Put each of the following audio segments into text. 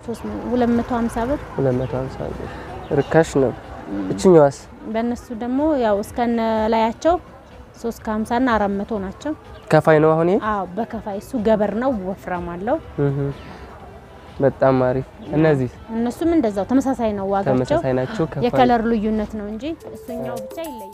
250 ብር 250 ብር ርካሽ ነው። እችኛዋስ በእነሱ ደግሞ ያው እስከነ ላያቸው 350 እና 400 ናቸው። ከፋይ ነው አሁን ይሄ? አዎ በከፋይ እሱ ገበር ነው፣ ወፍራም አለው። እህ በጣም አሪፍ። እነዚህ እነሱም እንደዛው ተመሳሳይ ነው ዋጋቸው። ተመሳሳይ ናቸው። ከፋይ የከለር ልዩነት ነው እንጂ እሱኛው ብቻ ይለያል።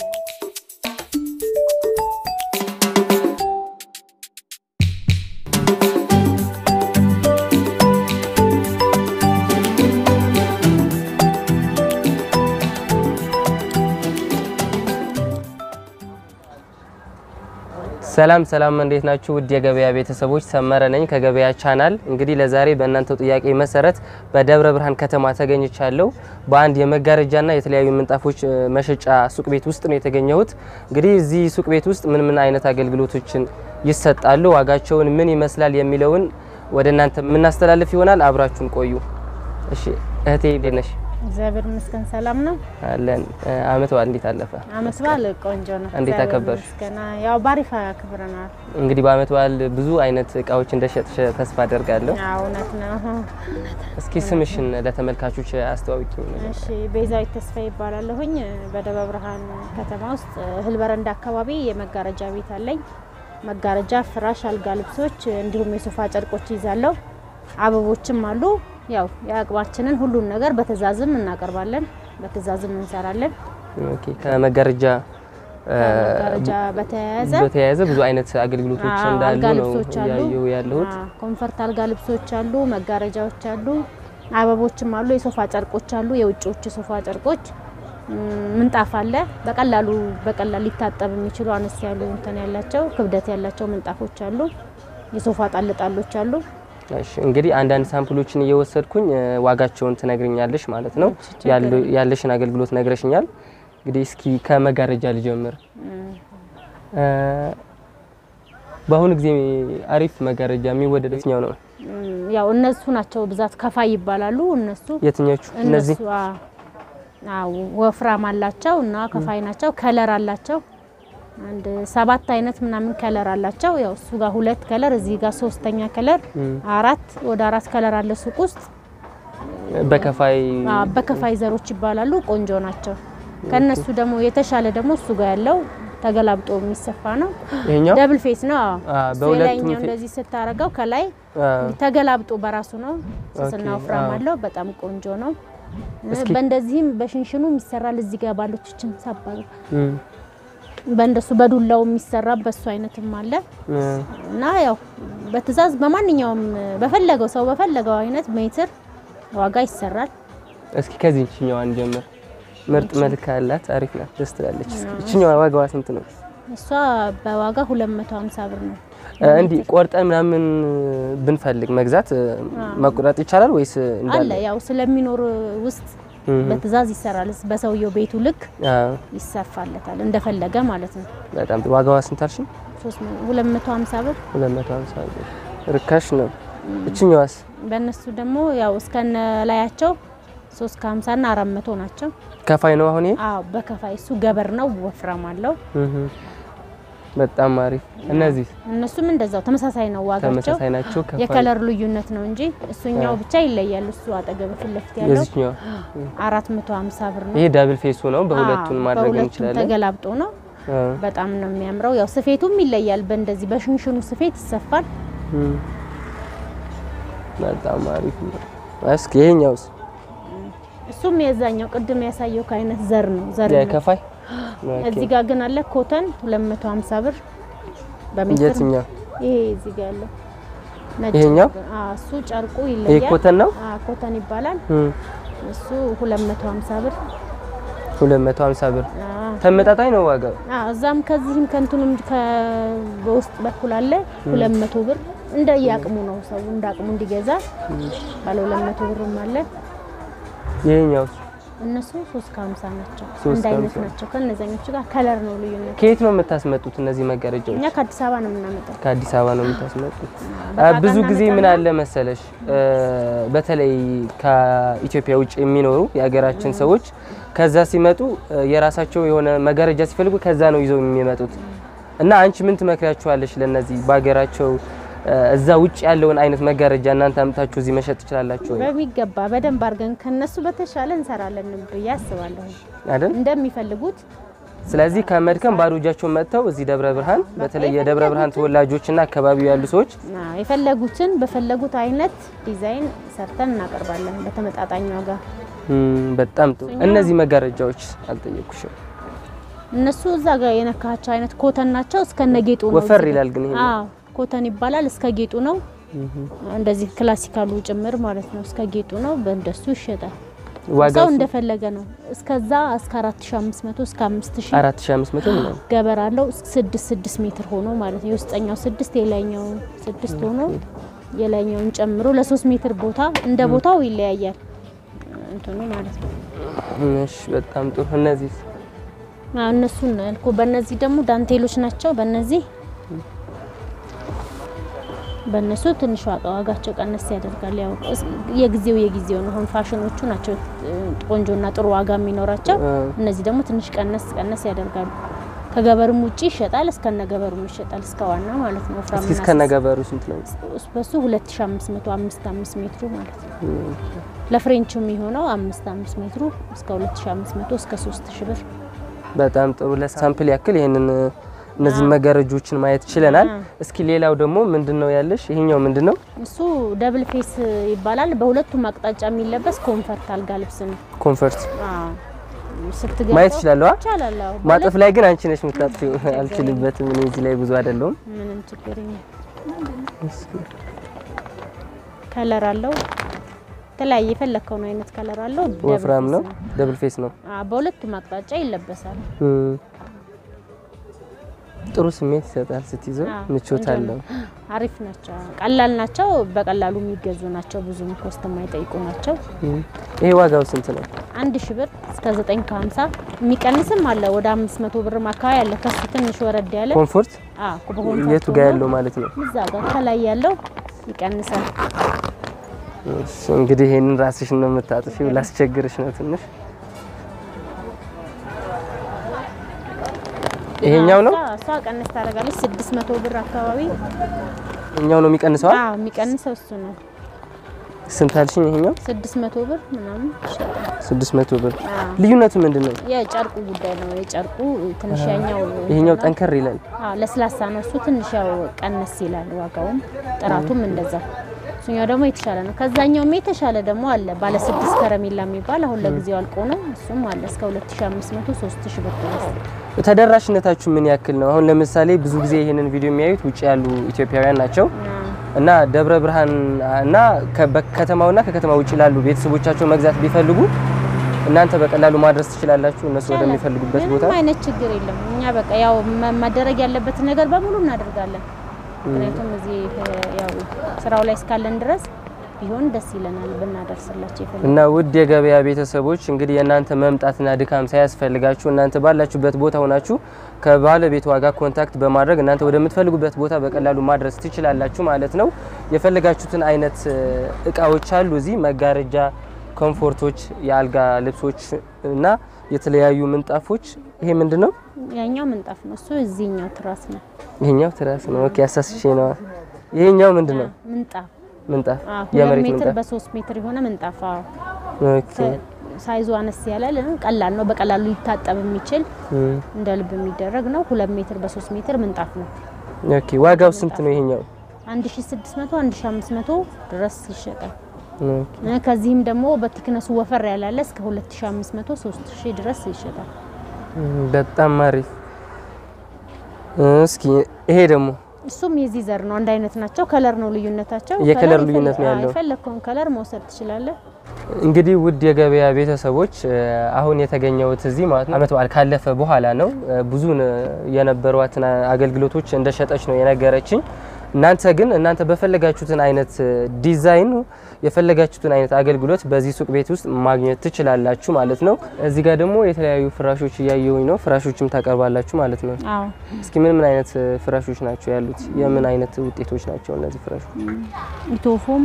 ሰላም ሰላም፣ እንዴት ናችሁ? ውድ የገበያ ቤተሰቦች ሰመረ ነኝ ከገበያ ቻናል። እንግዲህ ለዛሬ በእናንተው ጥያቄ መሰረት በደብረ ብርሃን ከተማ ተገኝቻለሁ። በአንድ የመጋረጃና የተለያዩ ምንጣፎች እ፣ መሸጫ ሱቅ ቤት ውስጥ ነው የተገኘሁት። እንግዲህ እዚህ ሱቅ ቤት ውስጥ ምን ምን አይነት አገልግሎቶችን ይሰጣሉ፣ ዋጋቸውን ምን ይመስላል የሚለውን ወደ እናንተ የምናስተላልፍ ይሆናል። አብራችሁን ቆዩ። እሺ እህቴ እንዴት ነሽ? እግዚአብሔር ይመስገን ሰላም ነው። አለን። እ፣ አመት በዓል እንዴት አለፈ? አመት በዓል ቆንጆ ነው። እንዴት እግዚአብሔር አከበርሽ? ይመስገን። ያው ባሪፍ አክብረናል። እንግዲህ በአመት በዓል ብዙ አይነት እቃዎች እንደሸጥሽ ተስፋ አደርጋለሁ። አዎ እውነት ነው። እስኪ ስምሽን ለተመልካቾች አስተዋውቂ። እሺ ቤዛዊት ተስፋ ይባላለሁኝ። በደብረ ብርሃን ከተማ ውስጥ እህል በረንዳ አካባቢ የመጋረጃ ቤት አለኝ። መጋረጃ፣ ፍራሽ፣ አልጋ ልብሶች እንዲሁም የሶፋ ጨርቆች ይዛለሁ። አበቦችም አሉ። ያው የአቅማችንን ሁሉን ነገር በትእዛዝም እናቀርባለን፣ በትእዛዝም እንሰራለን። ኦኬ ከመጋረጃ እ፣ ከመጋረጃ በተያያዘ በተያያዘ ብዙ አይነት አገልግሎቶች አዎ፣ እንዳሉ አልጋ ነው ልብሶች አሉ። እያየሁ ያለሁት። አዎ፣ ኮምፈርት አልጋ ልብሶች አሉ፣ መጋረጃዎች አሉ፣ አበቦችም አሉ፣ የሶፋ ጨርቆች አሉ፣ የውጭዎች የሶፋ ጨርቆች እም፣ ምንጣፍ አለ። በቀላሉ በቀላል ሊታጠብ የሚችሉ አነስ ያሉ እንትን ያላቸው ክብደት ያላቸው ምንጣፎች አሉ። የሶፋ ጣልጣሎች አሉ። እሺ እንግዲህ አንዳንድ ሳምፕሎችን እየወሰድኩኝ እ፣ ዋጋቸውን ትነግርኛለሽ ማለት ነው። እሺ፣ ችግር ያሉ- ያለሽን አገልግሎት ነግረሽኛል። እንግዲህ እስኪ ከመጋረጃ ልጀምር። እ፣ በአሁኑ ጊዜ አሪፍ መጋረጃ የሚወደደው የትኛው ነው? እም፣ ያው እነሱ ናቸው ብዛት ከፋይ ይባላሉ። እነሱ የትኞቹ? እነዚህ እነሱ አ- አዎ ወፍራም አላቸው እና ከፋይ ናቸው። ከለር አላቸው አንድ ሰባት አይነት ምናምን ከለር አላቸው። ያው እሱ ጋር ሁለት ከለር እዚህ ጋር ሶስተኛ ከለር አራት ወደ አራት ከለር አለ ሱቅ ውስጥ በከፋይ አ፣ በከፋይ ዘሮች ይባላሉ። ቆንጆ ናቸው። ከነሱ ደግሞ የተሻለ ደግሞ እሱ ጋር ያለው ተገላብጦ የሚሰፋ ነው። ይሄኛው ደብል ፌስ ነው። አዎ አ፣ እሱ በሁለቱም የላይኛው ፌ- እንደዚህ ስታረገው ከላይ አ፣ ተገላብጦ በራሱ ነው። ስስና ኦኬ፣ ወፍራም አዎ። አለው። በጣም ቆንጆ ነው። እስኪ- በእንደዚህም በሽንሽኑ ይሰራል። እዚህ ጋር ባሎችን ሳባሉ እም፣ በእንደሱ በዱላው የሚሰራ በሱ አይነትም አለ እ፣ እና ያው በትእዛዝ በማንኛውም በፈለገው ሰው በፈለገው አይነት ሜትር ዋጋ ይሰራል። እስኪ ከዚህ እችኛዋን ጀምር። ምርጥ መልክ አላት፣ አሪፍ ናት፣ ደስ ትላለች። እስኪ እችኛዋ ዋጋዋ ስንት ነው? እሷ በዋጋ 250 ብር ነው። እ፣ እንዲህ ቆርጠን ምናምን ብንፈልግ መግዛት እ፣ መቁረጥ ይቻላል ወይስ እንዳለ? አለ ያው ስለሚኖር ውስጥ እም፣ በትእዛዝ ይሰራል። በሰውየው ቤቱ ልክ አዎ፣ ይሰፋለታል እንደፈለገ ማለት ነው። በጣም ጥሩ። ዋጋዋ ስንት አልሽኝ? 250 ብር 250 ብር ርካሽ ነው። እችኛዋስ? በእነሱ ደግሞ ያው እስከነ ላያቸው 350 እና 400 ናቸው። ከፋይ ነው አሁን ይሄ? አዎ በከፋይ እሱ ገበር ነው፣ ወፍራም አለው። እህ፣ በጣም አሪፍ። እነዚህ እነሱም እንደዛው ተመሳሳይ ነው ዋጋቸው። ተመሳሳይ ናቸው። ከፋይ የከለር ልዩነት ነው እንጂ እሱኛው ብቻ ይለያል። እሱ አጠገብ ፊት ለፊት ያለው የዚህኛዋ 450 ብር ነው። ይሄ ዳብል ፌሱ ነው። በሁለቱን አዎ፣ ማድረግ በሁለቱም እንችላለን። ተገላብጦ ነው። አ፣ በጣም ነው የሚያምረው። ያው ስፌቱም ይለያል። በእንደዚህ በሽንሽኑ ስፌት ይሰፋል። እም፣ በጣም አሪፍ ነው። እስኪ ይሄኛውስ? እሱም የዛኛው ቅድም ያሳየው ከአይነት ዘር ነው ዘር ነው። የከፋይ እዚህ ጋር ግን አለ ኮተን 250 ብር በሜትር የትኛው? ይሄ እዚህ ጋር ያለው ነጭ ይሄኛው? ነገር። አዎ እሱ ጨርቁ ይሄ ይለያል። ኮተን ነው። አዎ ኮተን ይባላል። እም፣ እሱ 250 ብር። 250 ብር አዎ ተመጣጣኝ ነው ዋጋው። አዎ እዛም ከዚህም ከእንትኑም በውስጥ በኩል አለ 200 ብር። እንደ የአቅሙ ነው ሰው እንደ አቅሙ እንዲገዛ ባለ 200 ብርም አለ። ይሄኛው እነሱ 350 ናቸው። ሶስት አንድ አይነት ከሀምሳ። ናቸው። ከነዛኞቹ ጋር ከለር ነው ልዩነት። ከየት ነው የምታስመጡት እነዚህ መጋረጃዎች? እኛ ከአዲስ አበባ ነው የምናመጣው። ከአዲስ አበባ ነው የምታስመጡት? በቃ ብዙ ጊዜ ምን እናመጣና- አለ መሰለሽ እ፣ በተለይ ከኢትዮጵያ ውጭ የሚኖሩ የሀገራችን ሰዎች ከዛ ሲመጡ እ፣ የራሳቸው የሆነ መጋረጃ ሲፈልጉ ከዛ ነው ይዘው የሚመጡት እና አንቺ ምን ትመክሪያቸዋለሽ ለነዚህ በሀገራቸው እዛ ውጭ ያለውን አይነት መጋረጃ እናንተ አምታችሁ እዚህ መሸጥ ትችላላችሁ ወይ? በሚገባ በደንብ አድርገን ከነሱ በተሻለ እንሰራለን ብዬ አስባለሁ። አይደል? እንደሚፈልጉት ስለዚህ ከመድከም ባዶ እጃቸውን መጥተው እዚህ ደብረ ብርሃን በተለይ የደብረ ብርሃን ተወላጆችና አካባቢው ያሉ ሰዎች አዎ፣ የፈለጉትን በፈለጉት አይነት ዲዛይን ሰርተን እናቀርባለን በተመጣጣኝ ዋጋ። እም፣ በጣም ጥሩ። እነዚህ መጋረጃዎች አልጠየኩሽም። እነሱ እዛ ጋር የነካቸው አይነት ኮተን ናቸው። እስከነ ጌጡ ነው። ወፈር እዚህ ጋር። ይላል ግን ይሄ አዎ ኮተን ይባላል። እስከ ጌጡ ነው። እንደዚህ ክላሲካሉ ጭምር ማለት ነው። እስከ ጌጡ ነው። በእንደሱ ይሸጣል። ሰው ዋጋው እንደፈለገ ነው። እስከዛ እስከ 4500 እስከ 5000 4500 ምናምን ገበር አለው። ስድስት ስድስት ሜትር ሆኖ ማለት ነው። የውስጠኛው ስድስት የላይኛው ስድስት ሆኖ የላይኛውን ጨምሮ ለሶስት ሜትር ቦታ እንደ ቦታው ይለያያል እንትኑ ማለት ነው። እሺ፣ በጣም ጥሩ። እነዚህ አዎ እነሱን ነው ያልኩ። በእነዚህ ደግሞ ዳንቴሎች ናቸው። በእነዚህ በእነሱ ትንሽ ዋጋ ዋጋቸው ቀነስ ያደርጋል። ያው እስ- የጊዜው የጊዜው ነው። አሁን ፋሽኖቹ ናቸው እ, ቆንጆና ጥሩ ዋጋ የሚኖራቸው። እ፣ እነዚህ ደግሞ ትንሽ ቀነስ ቀነስ ያደርጋሉ። ከገበርም ውጪ ይሸጣል፣ እስከነ ገበሩም ይሸጣል። እስከ ዋና ማለት ነው። እስኪ ወፍራምና እስከነ ገበሩ ስንት ነው? ስስ- በሱ 2500 5 5 ሜትሩ ማለት ነው። ለፍሬንቹ የሚሆነው 5 5 ሜትሩ እስከ 2500 እስከ 3000 ብር በጣም ጥሩ። ለሳምፕል ያክል ይሄንን እነዚህን መጋረጆችን ማየት ችለናል። አዎ። እስኪ ሌላው ደግሞ ምንድነው ያለሽ? ይሄኛው ምንድነው? እሱ ደብል ፌስ ይባላል። በሁለቱም አቅጣጫ የሚለበስ ኮንፈርት አልጋ ልብስ ነው። ኮንፈርት አዎ ስትገባ ማየት እችላለሁ? አ? ይቻላል። አዎ ማጠፍ ላይ ግን አንቺ ነሽ የምታጥፊው። አልችልበትም። እኔ እዚህ ላይ ብዙ አይደለሁም። ምንም ችግር የለም። ከለር አለው የተለያየ የፈለከውን አይነት ከለር አለው። ደብል ወፍራም ፌስ ነው፣ ደብል ፌስ ነው። አዎ በሁለቱም አቅጣጫ ይለበሳል። እም፣ ጥሩ ስሜት ይሰጣል ስትይዘው፣ አዎ፣ ምቾት ቆንጆ አለው። ነው። አሪፍ ናቸው። ቀላል ናቸው። በቀላሉ የሚገዙ ናቸው። ብዙም ኮስት የማይጠይቁ ናቸው። እም፣ ይሄ ዋጋው ስንት ነው? አንድ ሺ ብር እስከ ዘጠኝ ከሀምሳ የሚቀንስም አለ። ወደ አምስት መቶ ብርም አካባቢ አለ። ከሱ ትንሽ ወረድ ያለ ኮምፎርት አዎ በኮንፈርት የቱ ጋር ሆኖ ያለው ማለት ነው? እዛ ጋር ከላይ ያለው ይቀንሳል። እሺ፣ እንግዲህ ይሄንን ራስሽ ነው የምታጥፊው። ላስቸግርሽ ነው ትንሽ። ይሄኛው ነው እሷ- እሷ ቀነስ ታደርጋለች። ስድስት መቶ ብር አካባቢ ይሄኛው ነው የሚቀንሰው? አዎ የሚቀንሰው እሱ ነው። ስንት አልሽኝ? ይሄኛው ስድስት መቶ ብር ምናምን ይሸጣል። 600 ብር። አዎ ልዩነቱ ምንድን ነው? የጨርቁ ጉዳይ ነው። የጨርቁ ትንሽ ያኛው ይሄኛው እንትን ነው። ጠንከር ይላል። አዎ ለስላሳ ነው። እሱ ትንሽ ያው ቀነስ ይላል ዋጋውም ጥራቱም እንደዛ። እሱኛው ደግሞ የተሻለ ነው። ከዛኛውም የተሻለ ደግሞ አለ ባለ ስድስት ከረሜላ የሚባል አሁን ለጊዜው አልቆ ነው። እሱም አለ እስከ 2500 3000 ብር ድረስ። ተደራሽነታችሁ ምን ያክል ነው? አሁን ለምሳሌ ብዙ ጊዜ ይሄንን ቪዲዮ የሚያዩት ውጭ ያሉ ኢትዮጵያውያን ናቸው እና ደብረ ብርሃን እና ከከተማውና ከከተማ ውጭ ላሉ ቤተሰቦቻቸው መግዛት ቢፈልጉ እናንተ በቀላሉ ማድረስ ትችላላችሁ እነሱ ወደሚፈልጉበት ቦታ። ምንም አይነት ችግር የለም። እኛ በቃ ያው መ- መደረግ ያለበትን ነገር በሙሉ እናደርጋለን። ምክንያቱም እዚህ ያው ስራው ላይ እስካለን ድረስ ቢሆን ደስ ይለናል ብናደርስላቸው ይፈልጋል። እና ውድ የገበያ ቤተሰቦች እንግዲህ የእናንተ መምጣትና ድካም ሳያስፈልጋችሁ እናንተ ባላችሁበት ቦታ ሆናችሁ ከባለቤቷ ጋር ኮንታክት በማድረግ እናንተ ወደምትፈልጉበት ቦታ በቀላሉ ማድረስ ትችላላችሁ ማለት ነው። የፈለጋችሁትን አይነት እ, እቃዎች አሉ እዚህ መጋረጃ፣ ኮምፎርቶች፣ የአልጋ ልብሶች እና የተለያዩ ምንጣፎች። ይሄ ምንድን ነው? ያኛው ምንጣፍ ነው። እሱ እዚህኛው ትራስ ነው። ይሄኛው ትራስ ነው። ኦኬ አሳስቼ ነው። ይሄኛው ምንድን ነው? ምንጣፍ ምንጣፍ፣ አዎ፣ ሁለት የመሬት ሜትር ምንጣፍ። በሶስት ሜትር የሆነ ምንጣፍ አዎ። ኦኬ ሳይዙ አነስ ያለ ል- ቀላል ነው። በቀላሉ ሊታጠብ የሚችል እም፣ እንደ ልብ የሚደረግ ነው። ሁለት ሜትር በሶስት ሜትር ምንጣፍ ነው። ኦኬ ዋጋው ስንት ነው ይሄኛው? 1600 1500 ድረስ ይሸጣል። ኦኬ እ ከዚህም ደግሞ በቲክነሱ ወፈር ያላለ እስከ 2500 3000 ድረስ ይሸጣል። በጣም አሪፍ። እስኪ ይሄ ደግሞ እሱም የዚህ ዘር ነው። አንድ አይነት ናቸው። ከለር ነው ልዩነታቸው። የከለር ከለር ልዩነት ነው የፈለ- ያለው። አዎ፣ የፈለግከውን ከለር መውሰድ ትችላለህ። እንግዲህ ውድ የገበያ ቤተሰቦች እ፣ አሁን የተገኘሁት እዚህ ማለት ነው አመት በዓል ካለፈ በኋላ ነው። እ፣ ብዙን እ፣ የነበሯትን አገልግሎቶች እንደሸጠች ነው የነገረችኝ። እናንተ ግን እናንተ በፈለጋችሁትን አይነት እ፣ ዲዛይን የፈለጋችሁትን አይነት አገልግሎት በዚህ ሱቅ ቤት ውስጥ ማግኘት ትችላላችሁ ማለት ነው። እዚህ ጋር ደግሞ የተለያዩ ፍራሾች እያየሁኝ ነው። ፍራሾችም ታቀርባላችሁ ማለት ነው። አዎ እስኪ ምን ምን አይነት እ፣ ፍራሾች ናቸው ያሉት? የምን አይነት ውጤቶች ናቸው እነዚህ ፍራሾች? ኢቶፎም፣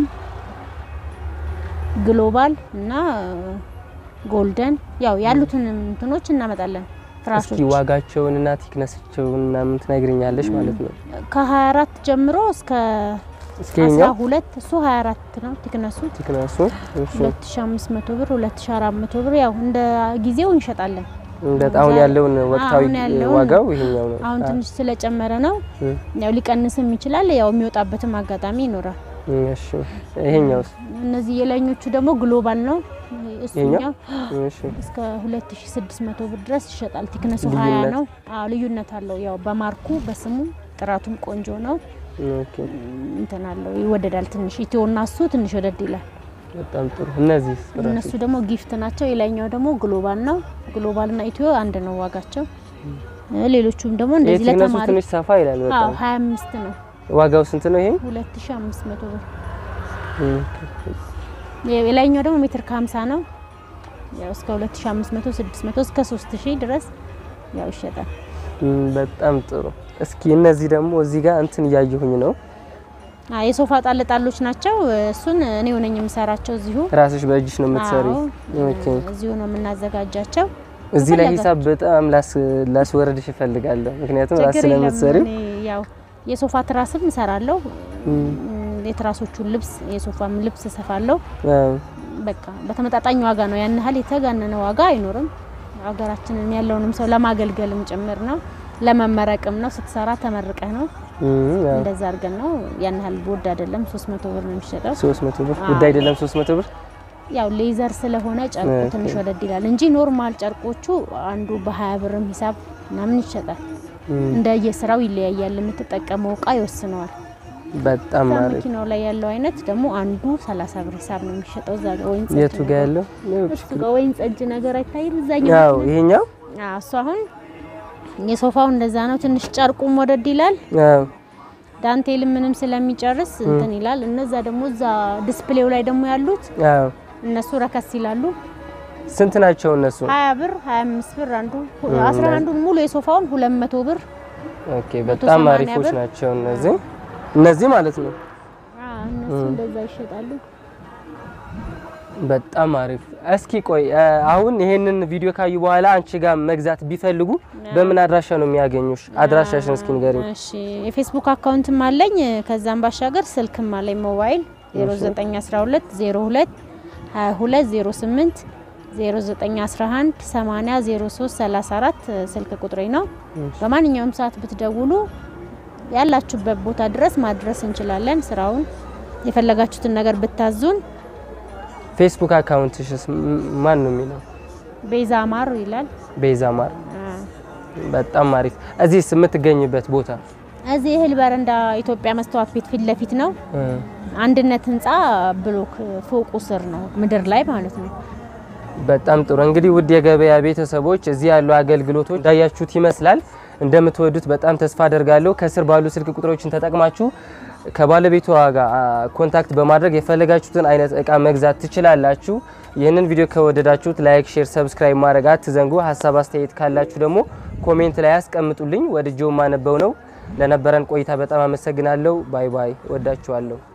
ግሎባል እና ጎልደን ያው ያሉትን እንትኖች እናመጣለን። ፍራሾች እስኪ ዋጋቸውንና ቲክነሳቸውን ምናምን ትነግርኛለሽ ማለት ነው። ከ24 ጀምሮ እስከ እስኪ ይኸኛው 12 እሱ 24 ነው ቲክነሱ ቲክነሱ እሺ 2500 ብር 2400 ብር ያው እንደ ጊዜው እንሸጣለን። በጣም አሁን ያለውን ወቅታዊ አሁን ያለውን ዋጋው ይሄኛው ነው። አሁን ትንሽ ስለጨመረ ነው እም፣ ያው ሊቀንስም ይችላል። ያው የሚወጣበትም አጋጣሚ ይኖራል። እም፣ እሺ ይሄኛውስ እነዚህ የላይኞቹ ደግሞ ግሎባል ነው። እሱኛው እሺ እስከ 2600 ብር ድረስ ይሸጣል። ቲክነሱ ልዩነት? 20 ነው። አዎ ልዩነት አለው። ያው በማርኩ በስሙ ጥራቱም ቆንጆ ነው። ኦኬ እንትን አለው ይወደዳል። ትንሽ ኢትዮና እሱ ትንሽ ወደድ ይላል። በጣም ጥሩ። እነዚህ እነሱ ደግሞ ጊፍት ናቸው። የላይኛው ደግሞ ግሎባል ነው። ግሎባልና ኢትዮ አንድ ነው ዋጋቸው። እ ሌሎቹም ደግሞ እንደዚህ የቲክነሱ ለተማሪ ትንሽ ሰፋ ይላል አዎ በጣም 25 ነው። ዋጋው ስንት ነው ይሄ? 2500 ብር። እም፣ የላይኛው ደግሞ ሜትር ከ50 ነው። ያው እስከ 2500 600 እስከ 3000 ድረስ ያው ይሸጣል። እም፣ በጣም ጥሩ። እስኪ እነዚህ ደግሞ እዚህ ጋር እንትን እያየሁኝ ነው። አ የሶፋ ጣልጣሎች ናቸው። እሱን እኔ ሆነኝ የምሰራቸው እዚሁ ራስሽ በእጅሽ ነው የምትሰሪው? አዎ፣ ኦኬ። እዚሁ ነው የምናዘጋጃቸው። እዚህ ላይ ከፈለገ- ሂሳብ በጣም ላስ ላስወረድሽ እፈልጋለሁ። ምክንያቱም ራስ ችግር የለም። ስለምትሰሪው እኔ ያው የሶፋ ትራስም እሰራለሁ። እም፣ የትራሶቹን ልብስ የሶፋም ልብስ እሰፋለሁ። አዎ፣ በቃ በተመጣጣኝ ዋጋ ነው። ያን ያህል የተጋነነ ዋጋ አይኖርም። ሀገራችንን ያለውንም ሰው ለማገልገልም ጭምር ነው፣ ለመመረቅም ነው። ስትሰራ ተመርቀህ ነው። እም፣ አዎ። እንደዛ አድርገን ነው። ያን ያህል ውድ አይደለም። 300 ብር ነው የሚሸጠው። 300 ብር አዎ። ውድ አይደለም? 300 ብር ያው ሌዘር ስለሆነ ጨርቁ ኦኬ። ትንሽ ወደድ ይላል እንጂ ኖርማል ጨርቆቹ አንዱ በ20 ብርም ሂሳብ ምናምን ይሸጣል። እም፣ እንደየስራው ይለያያል። የምትጠቀመው እቃ ይወስነዋል። በጣም እዛ አሪፍ። መኪናው ላይ ያለው አይነት ደግሞ አንዱ 30 ብር ሂሳብ ነው የሚሸጠው። እዛ ጋር ወይን የቱ ጋር ያለው? እሱ ጋር ወይን ጠጅ ነገር አይታይም። እዛኛው ያው መኪና- ይሄኛው አዎ፣ እሱ አሁን የሶፋው እንደዛ ነው። ትንሽ ጨርቁም ወደድ ይላል። አዎ ዳንቴል ምንም ስለሚጨርስ እንትን ይላል። እነዛ ደግሞ እዛ ዲስፕሌው ላይ ደግሞ ያሉት አዎ እነሱ ረከስ ይላሉ። ስንት ናቸው እነሱ? 20 ብር 25 ብር አንዱ 11ዱን ሙሉ የሶፋውን 200 ብር ኦኬ በጣም 180 አሪፎች ብር። ናቸው እነዚህ እነዚህ ማለት ነው። አዎ እነሱ እንደዛ ይሸጣሉ። በጣም አሪፍ። እስኪ ቆይ እ፣ አሁን ይሄንን ቪዲዮ ካዩ በኋላ አንቺ ጋር መግዛት ቢፈልጉ በምን አድራሻ ነው የሚያገኙሽ? አድራሻሽን እስኪ ንገሪኝ። እሺ የፌስቡክ አካውንትም አለኝ። ከዛም ባሻገር ስልክም አለኝ ሞባይል 0912 02 2208 0911 80 03 34 ስልክ ቁጥሬ ነው። በማንኛውም ሰዓት ብትደውሉ ያላችሁበት ቦታ ድረስ ማድረስ እንችላለን። ስራውን የፈለጋችሁትን ነገር ብታዙን ፌስቡክ አካውንትሽስ ም- ማን ነው የሚለው? ቤዛ ማር ይላል። ቤዛ ማር። አ፣ በጣም አሪፍ። እዚህስ የምትገኝበት ቦታ? እዚህ እህል በረንዳ ኢትዮጵያ መስተዋት ቤት ፊት ለፊት ነው። እ፣ አንድነት ህንፃ ብሎክ ፎቁ ስር ነው፣ ምድር ላይ ማለት ነው። በጣም ጥሩ እንግዲህ ውድ የገበያ ቤተሰቦች እዚህ ያሉ አገልግሎቶች እንዳያችሁት ይመስላል። እንደምትወዱት በጣም ተስፋ አደርጋለሁ። ከስር ባሉ ስልክ ቁጥሮችን ተጠቅማችሁ ከባለቤቷ ጋር አ፣ ኮንታክት በማድረግ የፈለጋችሁትን አይነት እቃ መግዛት ትችላላችሁ። ይህንን ቪዲዮ ከወደዳችሁት ላይክ፣ ሼር፣ ሰብስክራይብ ማድረግ አትዘንጉ። ሀሳብ አስተያየት ካላችሁ ደግሞ ኮሜንት ላይ ያስቀምጡልኝ። ወድጄው ማነበው ነው። ለነበረን ቆይታ በጣም አመሰግናለሁ። ባይ ባይ። ወዳችኋለሁ።